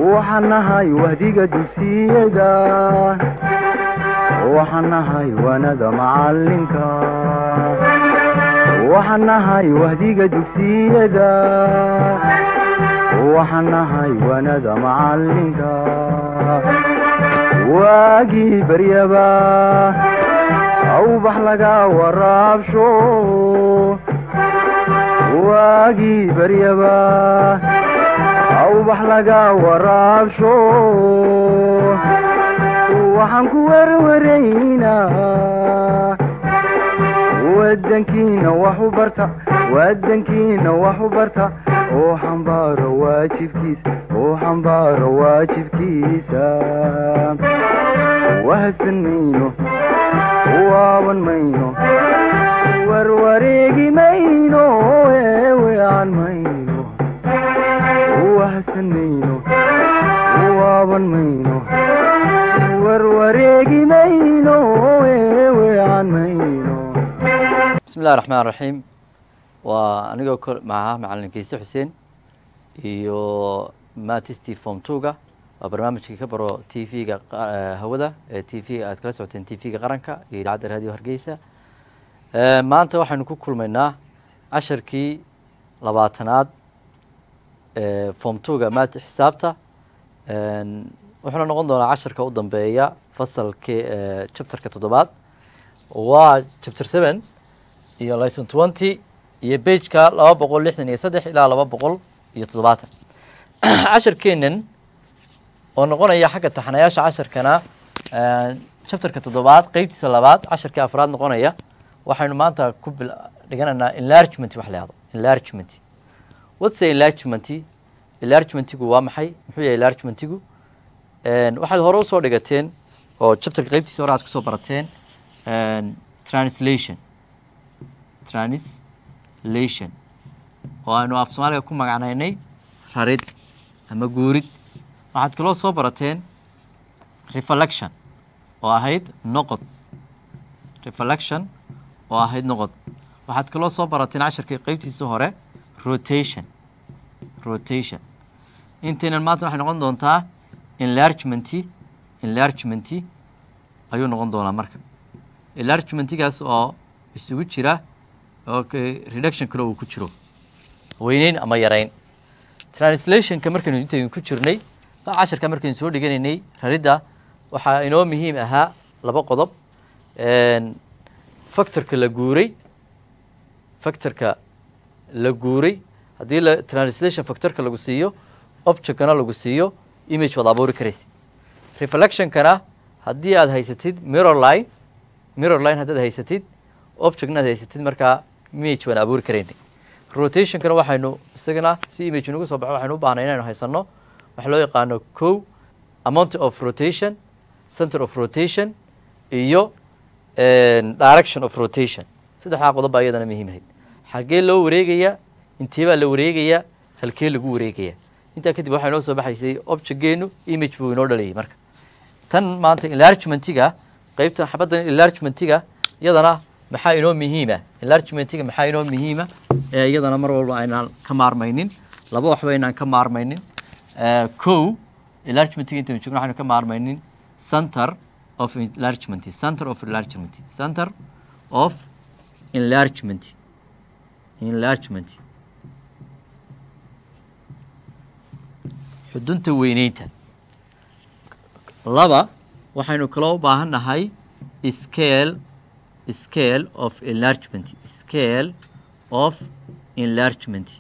waxaan nahay wahdiga dugsiyada waxaan nahay wanada macalinka waxaan nahay wahdiga dugsiyada waxaan nahay wanada macalinka waagii baryaba awbax laga waraabsho waagii baryaba awbax laga waraabsho waxaan ku werwaraynaa wadankiina wax u barta wadankiina wax u barta oo xambaaro waajibkiisa oo xambaaro waajibkiisa wahadsan mayno waaban mayno warwareegi mayno eewean mayno wahadsan mayno waaban mayno warwareegi mayno eewean mayno bismi illahi raxmaan raxiim waa anigoo ko maha macalin kiise xuseen iyo matisti form twoga waa barnaamijkii ka baro t v-ga hawada ee t v aad kala socoteen t v-ga qaranka iyo idaacadda radio hargeysa maanta waxaynu ku kulmaynaa casharkii labaatanaad form twoga mati xisaabta wuxuuna noqon doonaa casharka u dambeeya fasalkii chapterka toddobaad waa chapter seven iyo licon twenty iyo bageka laba boqol lixdan iyo saddex ilaa laba boqol iyo toddobaatan casharkeenan oo noqonaya xagga taxanayaasha casharkana chapterka toddobaad qeybtiisa labaad casharkii afraad noqonaya waxaynu maanta ku bil dhiganaynaa enlargement wax la yahdo enlargement what's enlargement enlargementigu waa maxay muxuu yahay enlargementigu waxaad hore usoo dhigateen oo chapterka qeybtiisa hore aad kusoo barateen translation translation oo aynu af soomaaliga ku magacnaynay rarid ama guurid waxaad kaloo soo barateen reflection oo ahayd noqod reflection oo ahayd noqod waxaad kaloo soo barateen casharkii qeybtiisa hore rotation rotation intaynan maanta waxay noqon doontaa enlargementi enlargementi ayuu noqon doonaa marka enlargementigaas oo isugu jira oo reduction kale uu ku jiro weyneyn ama yareyn translationka markaynu intaynu ku jirnay casharka markaynu soo dhiganaynay raridda waxaa inoo muhiim ahaa laba qodob factorka la guuray factorka la guuray haddii la translation factorka lagu siiyo objectkana lagu siiyo image waad abuuri karaysa reflectionkana haddii aad haysatid mirror line mirror line haddaad haysatid objectna aad haysatid markaa image waan abuuri karaynay rotationkana waxaynu isagana si image nagu soo baxo waxaynu u baahnay inaynu haysano waxa loo yaqaano co amount of rotation center of rotation iyo direction of rotation saddexdaa qodob baa iyadana muhiimahayd xaggee loo wareegaya intee baa la wareegaya halkee lagu wareegaya intaa kadib waxaa inoo soo baxaysay objectgeenu image buu inoo dhalayay marka tan maanta enlargementiga qeybtan xabaddan enlargementiga iyadana maxaa inoo muhiima enlargementiga maxaa inoo muhiima ee iyadana mar walba aynaan ka maarmaynin laba waxba aynaan ka maarmaynin co enlargementiga intaynu joogno waxaynu ka maarmaynin center of enlargement center of enlargement center of enlargement enlargement xudunta weyneynta laba waxaynu kaloo u baahan nahay scale scale of enlargement scale of enlargement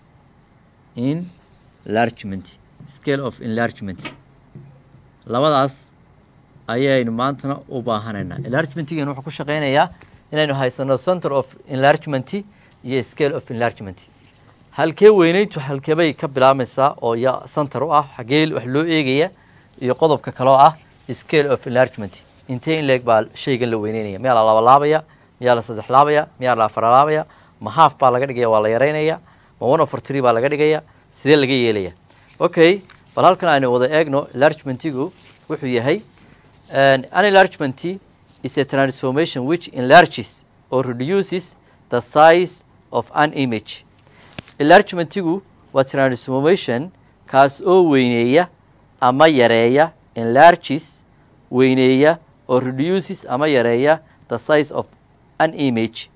enlargement scale of enlargement labadaas ayaynu maantana u baahanaynaa enlargementigan wuxuu ku shaqeynayaa inaynu haysano center of enlargement iyo scale of enlargement halkee weyneyntu halkeebay ka bilaabmaysaa oo ya center u ah xagee wax loo eegaya iyo qodobka kaloo ah scale of enlargement intee in leeg baa shaygan la weyneynaya miyaa la labalaabaya miyaa la saddex laabaya miyaa la afar laabaya ma half baa laga dhigaya waa la yareynaya ma one over three baa laga dhigaya sidee laga yeelaya okay bal halkan aynu wada eegno enlargementigu wuxuu yahay an enlargement is a transformation which enlarges or reduces the size of an image enlargementigu waa transformation kaas oo weyneeya ama yareeya enlarges weyneeya oo reduces ama yareeya the size of an image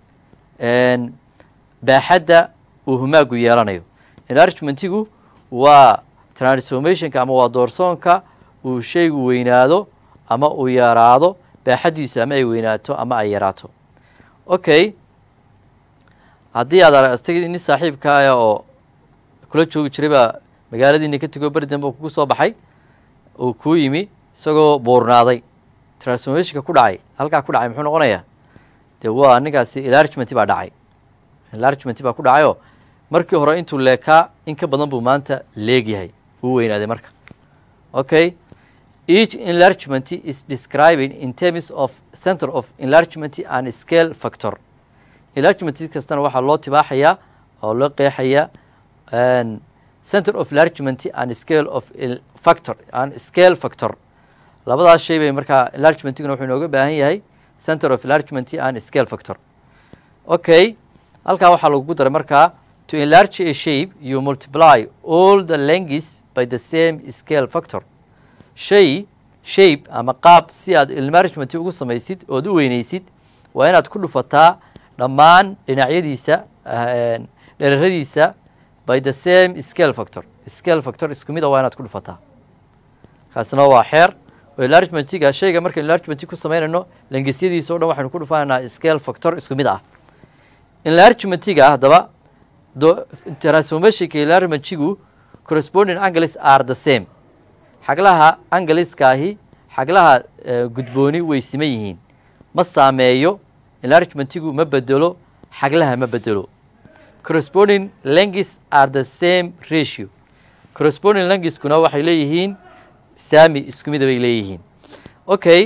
baaxadda uu humaagu yeelanayo enlargementigu waa transformationka ama waa doorsoonka uu shaygu weynaado ama uu yaraado baaxaddiisu ama ay weynaato ama ay yaraato okay haddii aad aragtay nin saaxiibkaaya oo kula joogi jiray baa magaaladiina ka tegoo beri dambe kugu soo baxay uu kuu yimi isagoo buurnaaday transformationka ku dhacay halkaa ku dhacay muxuu noqonayaa dee waa ninkaasi enlargement baa dhacay enlargement baa ku dhacayoo markii hore intuu leekaa in ka badan buu maanta leegyahay uu weynaaday marka okay each enlargement is describing in terms of center of enlargement and scale factor enlargement kastana waxaa loo tibaaxayaa oo loo qeexayaa center of enlargement and scale of factor and scale factor labadaas shay bay markaa enlargementiguna wuxuu inooga baahan yahay center of enlargement and scale factor okay halkaa waxaa lagugu daray markaa to enlarge a shape you multiply all the lengths by the same scale factor shay shape ama qaab si aad enlargement ugu samaysid ood u weynaysid waa inaad ku dhufataa dhammaan dhinacyadiisa dheraradiisa by the same scale factor scale factor isku mid a waa inaad ku dhufataa kaasna waa xeer oo enlargementiga shayga marka enlargementi ku samaynayno lengisyadiisa o dhan waxaynu ku dhufanaynaa scale factor isku mid ah enlargementiga haddaba transformationka enlargementigu corresponding angles are the same xaglaha angaliskaahi xaglaha gudbooni way siman yihiin ma saameeyo enlargementigu ma bedelo xaglaha ma bedelo corresponding lengths are the same ratio corresponding lengthskuna waxay leeyihiin saami isku mida bay leeyihiin okay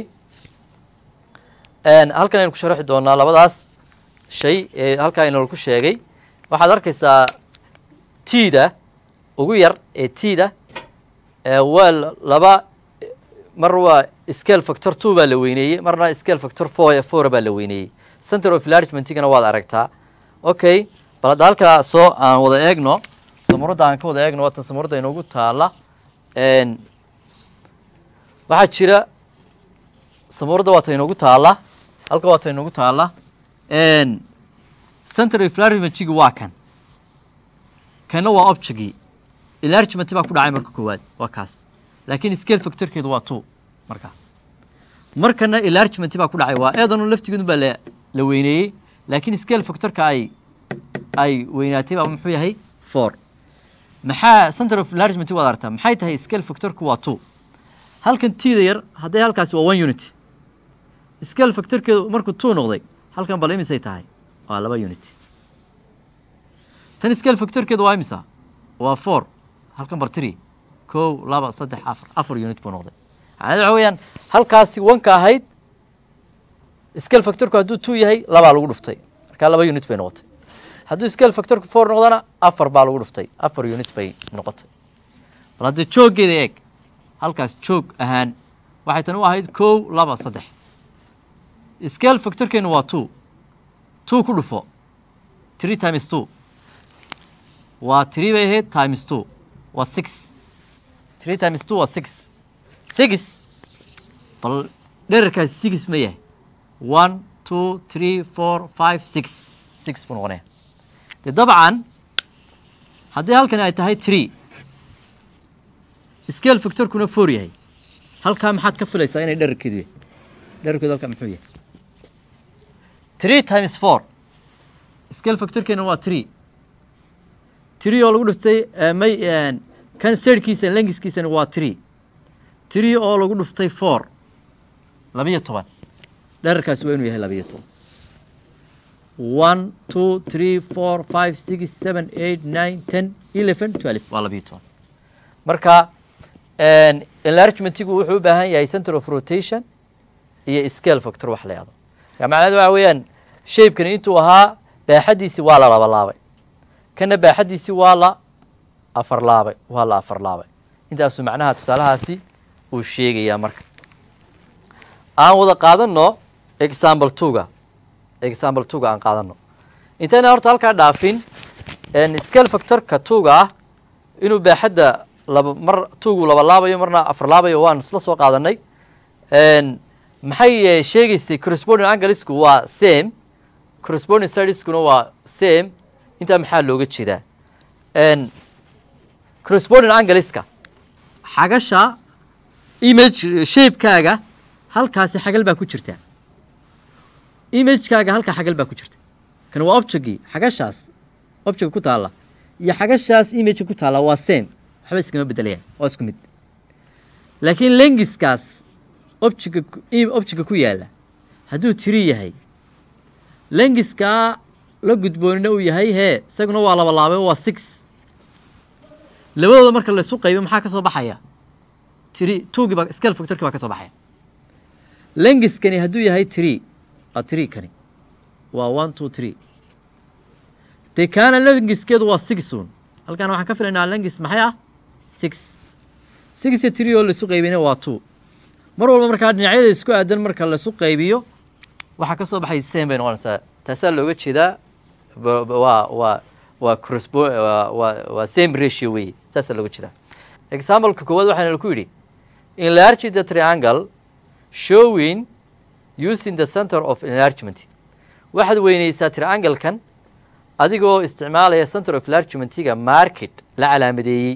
halkan aynu ku sharaxi doonaa labadaas shay ee halkaa inoola ku sheegay waxaad arkaysaa tida ugu yar ee tida waa laba mar waa scale factor two baa la weyneeyey marna scale factor four four baa la weyneeyey center of enlargementigana waad aragtaa okay bal hadda halkaa soo aan wada eegno samuradda aan ka wada eegno waatan samuradda inoogu taala waxaa jira samuradda waata inoogu taala halka waata inoogu taala center of enlargementiga waa kan kanna waa objectgii enlargement baa ku dhacay marka koowaad waa kaas laakiin scale factorkeedu waa two marka markana enlargement baa ku dhacay waa eedanu laftigeedu baa la la weyneeyey laakiin scale factorka ay ay weynaatay baa muxuu yahay four maxaa center of enlargement waad aragtaa maxay tahay scale factorku waa two halkan tida yar hadday halkaasi waa one unit scale factorkeedu markuu two noqday halkan bal imisay tahay waa laba unit tan scale factorkeedu waa imisa waa four halkan bar three kow laba saddex afar afar unit buu noqday macnaheed waxa weeyaan halkaasi wanka ahayd scale factorku hadduu two yahay labaa lagu dhuftay markaa laba unit bay noqotay hadduu scale factorku four noqdana afar baa lagu dhuftay afar unit bay noqotay bal haddii jooggeeda eeg halkaas joog ahaan waxay tan u ahayd kow laba saddex scale factorkeenu waa two two ku dhufo three times two waa three bay ahayd times two waa six three times two waa six six bal dherarkaasi six ma yahay one two three four five six six buu noqonaya dee dabcan haddii halkani ay tahay tree scale factorkuna four yahay halkaa maxaad ka filaysaa inay dherarkeedu yahay dherarkeedu halkaa muxuu yahay three times four scale factorkeena waa three three oo lagu dhuftay may kan serkiisa lengiskiisana waa three three oo lagu dhuftay four labiyo toban dherarkaasi waa inuu yahay labiyo toban one two three four five six seven eight nine ten eleven twelve waa labiyo toban marka enlargementigu wuxuu u baahan yahay center of rotation iyo scale factor wax la yahdo marka macnaheed waxa weeyaan shaybkani intuu ahaa baaxaddiisi waa la laba laabay kana baaxaddiisi waa la afar laabay waa la afar laabay intaasuu macnaha tusaalahaasi uu sheegayaa marka aan wada qaadano example twoga example twoga aan qaadano intayna horta halkaa dhaafin scale factorka twoga ah inuu baaxadda laba mar tuugu laba laabayo marna afar laabayo waan isla soo qaadanay maxay eh, sheegaysay corresponding anglesku waa same corresponding studieskuna waa same intaa maxaa looga jeedaa n corresponding angleska xagasha image shapekaaga halkaasi xagal baa ku jirta imagekaaga halkaa xagal baa ku jirta kan waa objectgii xagashaas object ku taalla iyo xagashaas imageka ku taalla waa same waxba iskama bedelayaan waa isku mid laakiin lengiskaas objectka ku- im- objectka ku yaalla hadduu tiri yahay lengiskaa la gudboonina uu yahay hee isaguna waa laba laabay waa six labadooda marka la isu qaybo maxaa ka soo baxaya tiri tuugii baa scale factorkii baa ka soo baxaya lengiskani hadduu yahay tiri waa tiri kani waa one two three dee kaana lengiskeedu waa six un halkan waxaan ka filaynaa lengis maxay ah six six iyo three oo laisu qaybina waa two mar walba markaa dhinacyada isku aadan marka laisu qaybiyo waxaa ka soo baxay same bay noqonaysaa taasaa looga jeedaa ba- ba- waa waa waa correspo waa waa waa same ratio weeye saasaa looga jeedaa exampleka koowaad waxaana ku yidhi enlarge the triangle showing using the center of enlargement waxaad weyneysaa triangle-kan adigoo isticmaalaya center of enlargementiga market la calaamadeeyey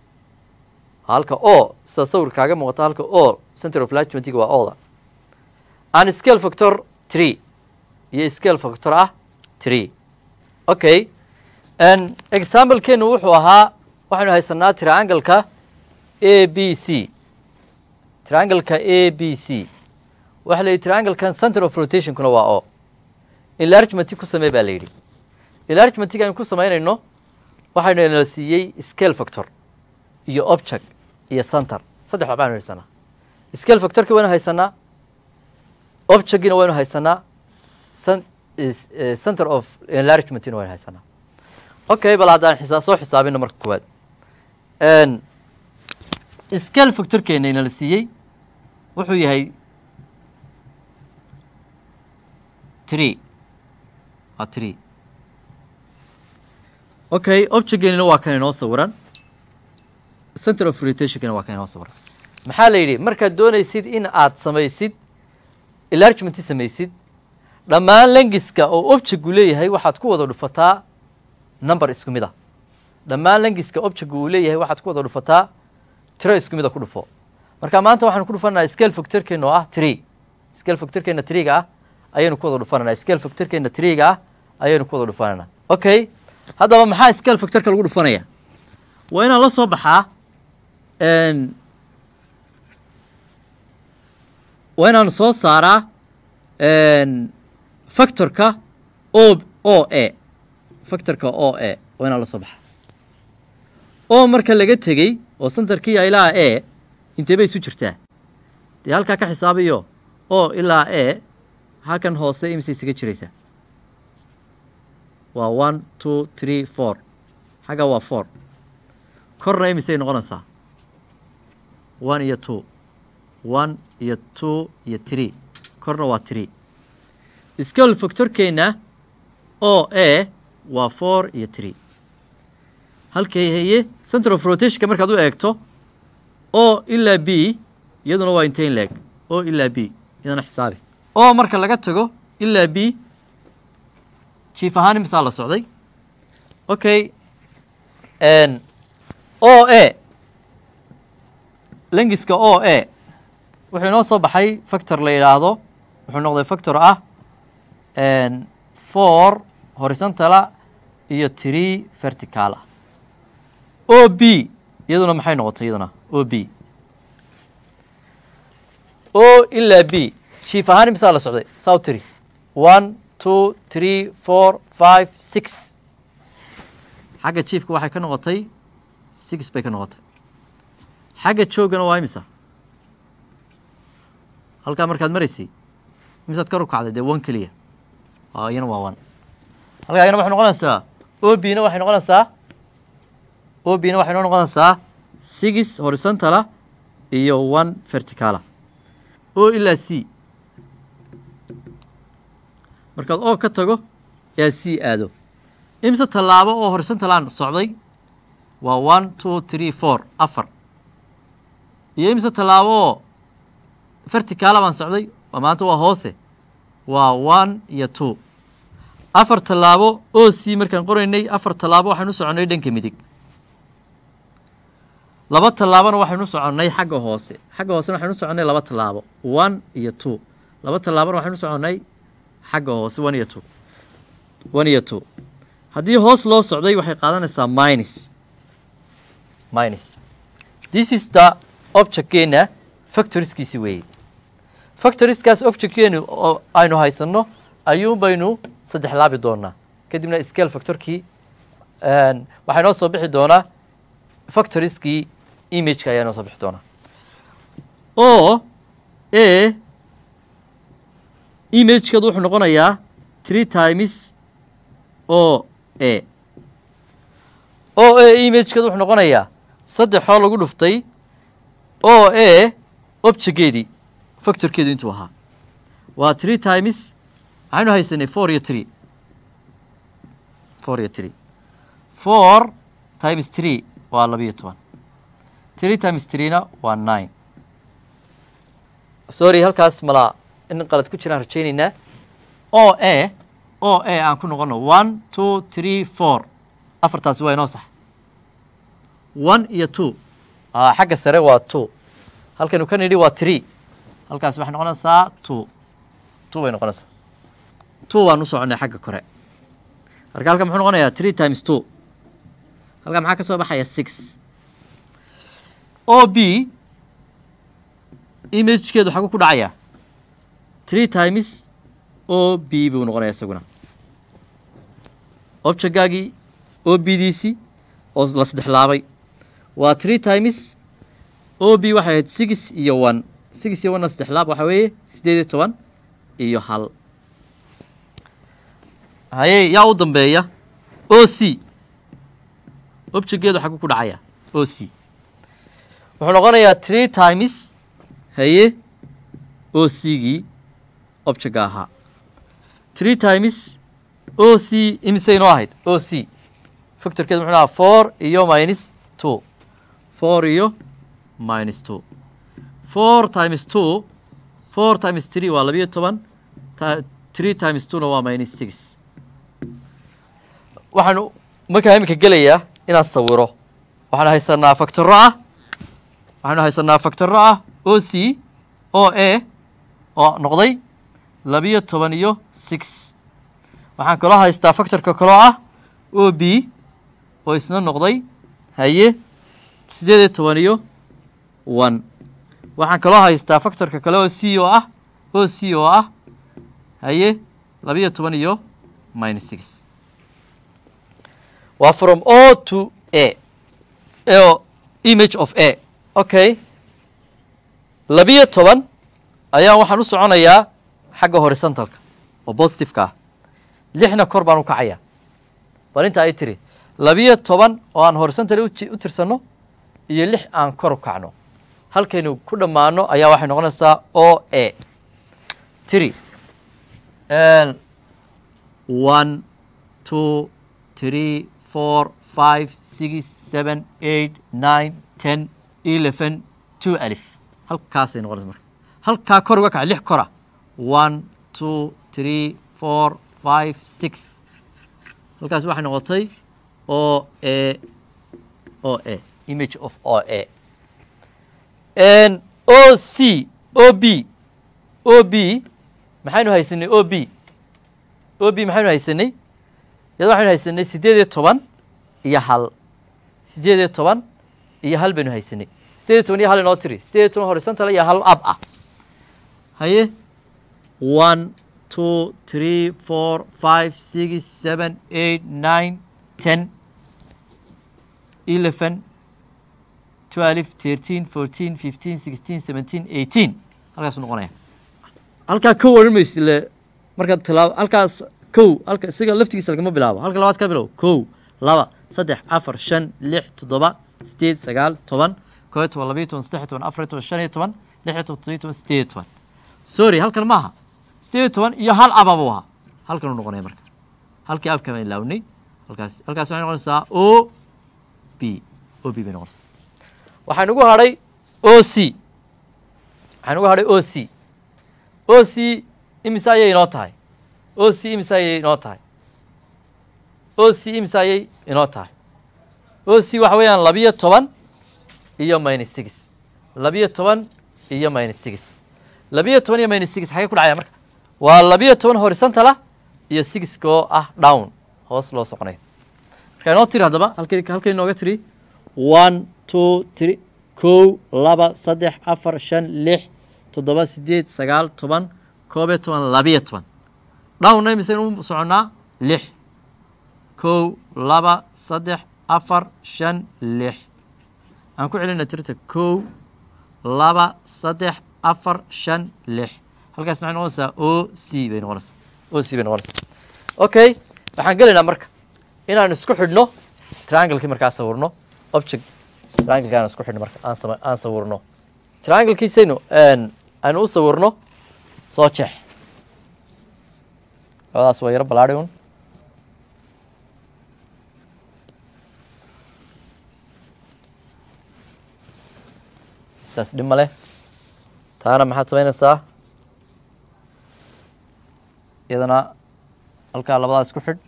halka o sida sawirka kaaga muuqata halka o center of enlargementiga waa oda an scale factor three iyo scale factor ah three okay n examplekeenu wuxuu ahaa waxaynu haysanaa triangle-ka a b c triangle-ka a b c waxaa la yidhi triangle-kan center of rotationkuna waa o enlargementi ku samee baa la yidhi enlargementiga aynu ku samaynayno waxaynu inala siiyey scale factor iyo object iyo center saddex waxbaanu haysanaa scale factorki waynu haysanaa objectgina waynu haysanaa cen- is- eh, center of enlargementina waynu haysanaa okay bal haddaan xisa soo xisaabino marka koowaad n scale factorkeena inala siiyey wuxuu yahay three waa three okay objectgeenina waa kan inoo sawiran center of rotationkina waa kan inoo sawiran maxaa la yidhi markaad doonaysid in aad samaysid enlargementi samaysid dhammaan lengiska oo objectgu leeyahay waxaad ku wada dhufataa number isku mid ah dhammaan lengiska objectgu uu leeyahay waxaad ku wada dhufataa tiro isku mid a ku dhufo marka maanta waxaanu ku dhufanaa scale factorkeena oo ah three scale factorkeena threega ah ayaynu ku wada dhufananaa scale factorkeena threega ah ayaynu ku wada dhufananaa okay haddaba maxaa scale factorka lagu dhufanaya waa inaan la soo baxaa n waa inaan soo saaraa n factorka o o a factorka o a waa inaan la soo baxaa o marka laga tegey oo centerkii ilaa a intee bay isu jirtaa dee halkaa ka xisaabiyo o ilaa a halkan hoose imise isaga jiraysaa waa one two three four xagga waa four korna imisay noqonaysaa one iyo two one iyo two iyo three korna waa three scale factorkeena o a waa four iyo three halkay haye center of rotationka markaad u eegto o ilaa b iyaduna waa intayn leeg o ilaa b iyadana xisaabi o marka laga tago ilaa b jiif ahaan imisaa la socday okay n o a lengiska o a wuxuu inoo soo baxay factor la yidhaahdo wuxuu noqday factor ah n four horizontala iyo three verticala o b iyaduna maxay noqotay iyaduna o b o ilaa b jiif ahaan imisaa la socday saw tiri one two three four five six xagga jiifka waxay ka noqotay six bay ka noqotay xagga joogana waa imisa halkaa markaad maraysay imisaad ka rukacday dee one keliya waa iyana waa one halkaa iyana waxay noqonaysaa o b na waxay noqonaysaa o b na waxay noo noqonaysaa six horizontala iyo one verticala o ilaa c markaad o ka tago yaa c aado imise tallaabo oo horizontalaan socday waa one two three four afar iyo imise tallaabo oo verticaala baan socday waa maanta waa hoose waa one iyo two afar tallaabo o c markaan qoraynay afar tallaabo waxaynu soconnay dhanka midig laba tallaabona waxaynu soconnay xagga hoose xagga hoosena waxaynu soconnay laba tallaabo one iyo two laba tallaabona waxaynu soconnay xagga hoose one iyo two one iyo two haddii hoos loo socday waxay qaadanaysaa minus minus this is the objectkeena factoriskiisi weeye factoriskaas objectkeenu oo aynu haysanno ayuun baynu saddex laabi doonaa kadibna scale factorkii waxaa inoo soo bixi doonaa factoriskii imageka ayaa inoo soo bixi doonaa o a imagekeedu wuxuu noqonayaa three times o a o a imagekeedu wuxuu noqonayaa saddexoo lagu dhuftay o a objectgeedii factorkeedu intuu ahaa waa three times waxaynu haysanay four iyo three four iyo three four times three waa labiyo toban three times threena waa nine sorry halkaas malaa in qalad ku jiraan rajaynaynaa o a o a aan ku noqono one two three four afartaasi waa inoo sax one iyo two xagga sare waa two halkaynu ka nidhi waa three halkaas waxay noqonaysaa two two bay noqonaysaa two waan u soconay xagga kore marka halkan muxuu noqonayaa three times two halkan maxaa ka soo baxaya six o b imagekeedu xagu ku dhacaya three times o b buu noqonaya isaguna objectgaagii o b diisii oo la saddex laabay waa three times o b waxay ahayd six iyo one six iyo one saddex laab waxaa weeye siddeed iyo toban iyo hal haye yaa u dambeeya o c objectgeedu xagu ku dhacaya o c wuxuu noqonayaa three times haye o c gii objectga ahaa three times o c imise inoo ahayd o c factorkeedu muxuu ahaa four iyo minus two four iyo minus two four times two four times three waa labiyo toban three times twona waa minus six waxaanu markaa iminka gelayaa inaan sawiro waxaanu haysanaa factoro ah waxaanu haysanaa factoro ah o c o a oo noqday labiyo toban iyo six waxaan kaloo haystaa factorka kaloo ah o b oo isna noqday haye siddeed iyo toban iyo one waxaan kaloo haystaa factorka kale oo c oo ah o c oo ah haye labiyo toban iyo minus six waa from o to a o image of a okay labiyo toban ayaa waxaan u soconayaa xagga horizontalka oo positiveka ah lixna kor baan u kacayaa bal inta ay tiri labiyo toban oo aan horizontal u tirsanno iyo lix aan kor u kacno halkaynu ku dhammaano ayaa waxay noqonaysaa o a tiri one two three four five six seven eight nine ten eleven two alif halkaasay noqonaysa marka halkaa kor uga kaca lix kora one two three four five six halkaas waxay noqotay o a o a image of o a o c o b o b maxaynu haysanay o b o b maxaynu haysanay iyada waxaynu haysanay siddeed iyo toban iyo hal siddeed iyo toban iyo hal baynu haysanay siddeed iyo toban iyo hal inoo tiri siddeed iyo toban horizontal iyo hal ab ah haye one two three four five six seven eight nine ten eleven twelve thirteen fourteen fifteen sixteen seventeen eighteen halkaasuu noqonaya halkaa kow odhan maysi le markaad tilaabo halkaas kow halka isaga laftigiisa lagama bilaabo halka labaad ka bilow kow laba saddex afar shan lix toddoba sideed sagaal toban koo iyo toban labayo toban saddex iyo toban afar iyo toban shan iyo toban lix iyo toban toddobiyo toban sideed iyo toban sorry halkan maaha sideed iyo toban iyo hal aba buu ahaa halkan uu noqonaya marka halkii abka baan ilaawnay halkaas halkaas waxay noqonaysaa o b o b bay noqonaysaa waxaa nagu hadhay o c waxaa nagu hadhay o c o c imise ayay inoo tahay o c imise ayay inoo tahay o c imise ayay inoo tahay o c waxa weeyaan labiyo toban iyo minus six labiyo toban iyo minus six labiyo toban iyo minus six xagee ku dhacaya marka waa labiyo toban horizontal ah iyo sixka oo ah down hoos loo soconayo marka inoo tiri haddaba halkay halkay inooga tiri one two three kow laba saddex afar shan lix toddoba sideed sagaal toban koob iyo toban labiyo toban dhowna imisaynu u soconnaa lix kow laba saddex afar shan lix aan ku celina tirta kow laba saddex afar shan lix halkaas maxay noqonaysaa o c bay noqonaysaa o c bay noqonaysaa okay waxaan gelaynaa marka inaan isku xidhno trianglekii markaa sawirno object triangleki aan isku xidhno marka aan sama aan sawirno trianglekiisaynu aynu u sawirno soo jeex labadaas waa yaro balaadhi un taas dhib ma leh taana maxaad samaynaysaa iyadana halkaa labadaas ku xidh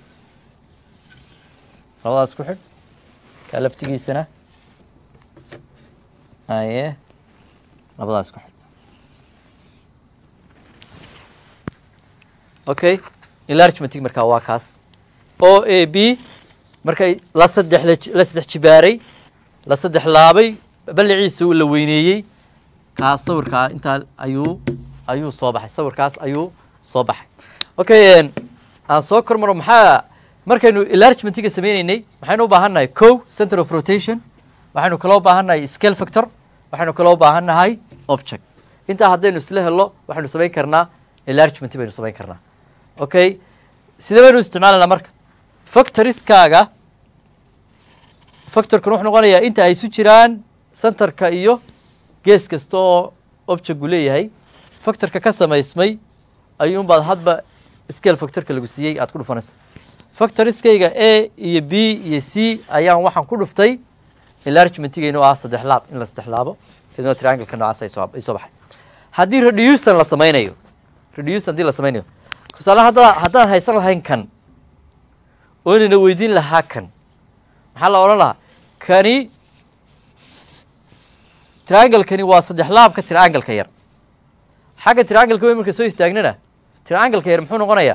labadaas ku xidh kaa laftigiisana aye labadaas ku xidh okay enlargementig markaa waa kaas o a b markay la saddex la saddex jibaaray la saddex laabay balliciisa la weyneeyey kaa sawirkaa intaa ayuu ayuu soo baxay sawirkaas ayuu soo baxay okay aan soo kor maro maxaa markaynu enlargementiga sameyneynay maxaynu u baahan nahay co center of rotation waxaynu kaloo u baahan nahay scale factor waxaynu kaloo u baahan nahay object intaa haddaynu isla helo waxaynu samayn karnaa enlargement baynu samayn karnaa okay sidee baynu isticmaalanaa marka factoriskaaga factorkan wuxuu noqonayaa inta ay isu jiraan centerka iyo gees kasta oo objectgu leeyahay factorka ka samaysmay ayuunbaad hadba scale factorka lagu siiyey aad ku dhufanaysa factoriskayga a iyo b iyo c ayaan waxaan ku dhuftay enlargementigeyna oo ah saddex laab in la saddex laabo kadibna triangleka noocaas ay soo ay soo baxay haddii reducen la sameynayo reducen haddii la sameynayo tusaale hadda haddaan haysan lahayn kan oo inayna weydiin lahaa kan maxaa la odhan lahaa kani trianglekani waa saddex laabka triangleka yar xagga triangleka weyn marka soo istaagnana triangleka yar muxuu noqonayaa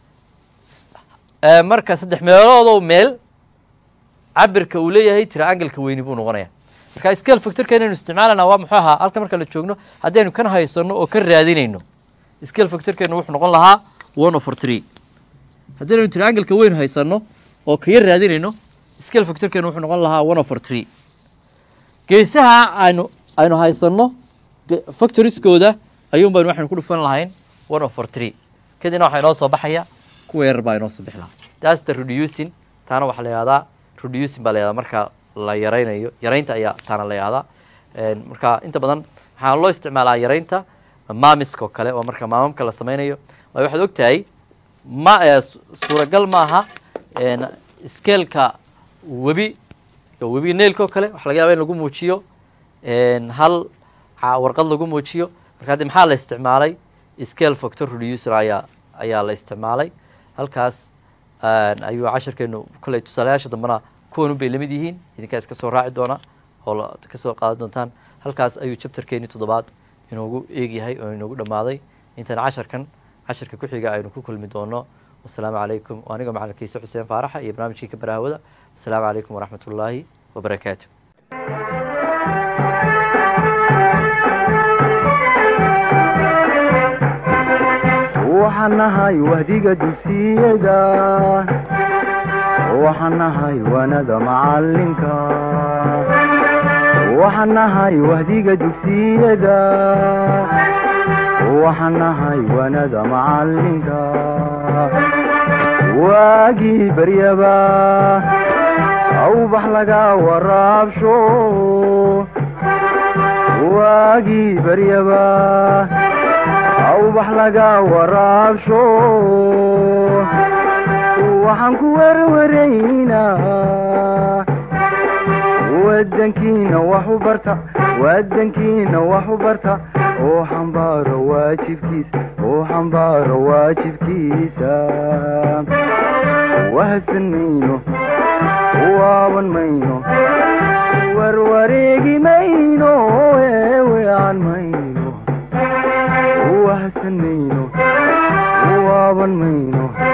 marka saddex meeloodoo meel cabirka uu leeyahay triangleka weyni buu noqonaya marka scale factorka inaynu isticmaalana waa muxuu ahaa halka marka la joogno haddii aynu kan haysano oo ka raadinayno scale factorkeenu wuxuu noqon lahaa one over three haddii aynu triangleka weyn haysano oo kaya raadinayno scale factorkeenu wuxuu noqon lahaa one over three geesaha aynu aynu haysano factoriskooda ayuun baynu waxaynu ku dhufan lahayn one over three kadibna waxaa inoo soo baxaya kuwa yarar baa inoo soo bixi lahaa that's the reducing taana waxaa la yihahdaa reducing baa la yihahdaa marka la yaraynayo yaraynta ayaa taana la yihahdaa marka inta badan waxaa loo isticmaalaa yaraynta maamiska oo kale oo marka maamamka la sameynayo waayo waxaad og tahay ma suuragal maaha skeelka webi webi nailka oo kale waxa laga yaba in lagu muujiyo hal warqad lagu muujiyo marka haddi maxaa la isticmaalay scale factor reducer ayaa ayaa la isticmaalay halkaas ayuu cashirkeenu kolley tusaalayaasha dambena kuwan un bay lamid yihiin idinkaa iska soo raaci doona oo kasoo qaadan doontaan halkaas ayuu chapterkeeni toddobaad inoogu eegyahay oo inoogu dhammaaday intaan casharkan casharka ku xiga aynu ku kulmi doono wasalaamu calaykum anigoo macalin xuseen faaraxa iyo barnaamijkii ka baraahwada wasalaamu calaykum waraxmat ullaahi wabarakaatu waxaan nahay wahdiga dugsiyada waxaan nahay wanada macalinka waxaan nahay wahdiga dugsiyada waxaan nahay wanada macalinka waagii baryaba awbax laga waraabsho waagii baryaba awbax laga waraabsho waxaan ku werwaraynaa wadankiina wax u barta wadankiina wax u barta oo xambaaro waajibkiisa oo xambaaro waajibkiisa wahsan mayno waaban mayno warwareegi mayno eewean mayno wahsan mayno waaban mayno